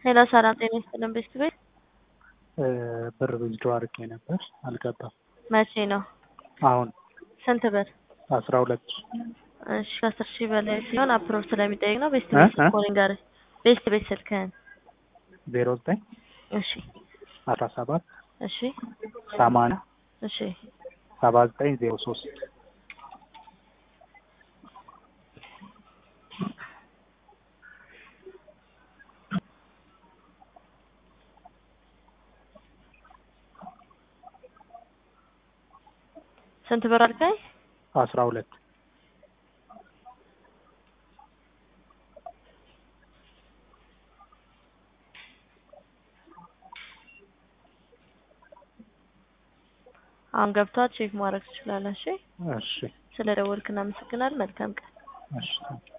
ሄሎ ሰላም ጤና ይስጥልን ቤስት ቤት ብር ዊዝድሮ አድርጌ ነበር አልገባም። መቼ ነው? አሁን ስንት ብር? አስራ ሁለት እሺ ከአስር ሺህ በላይ ሲሆን አፕሮቭ ስለሚጠይቅ ነው። ቤስት እ ቤት እ ኮሊንግ ጋር ቤስት ቤት ስልክህን ዜሮ ዘጠኝ እሺ አስራ ሰባት እሺ ሰማንያ እሺ ሰባ ዘጠኝ ዜሮ ሶስት ስንት ብር አልከኝ? አስራ ሁለት አሁን ገብቷል። ቼክ ማድረግ ትችላለህ። እሺ እሺ ስለ ደወልክ እናመሰግናለን። መልካም ቀን። እሺ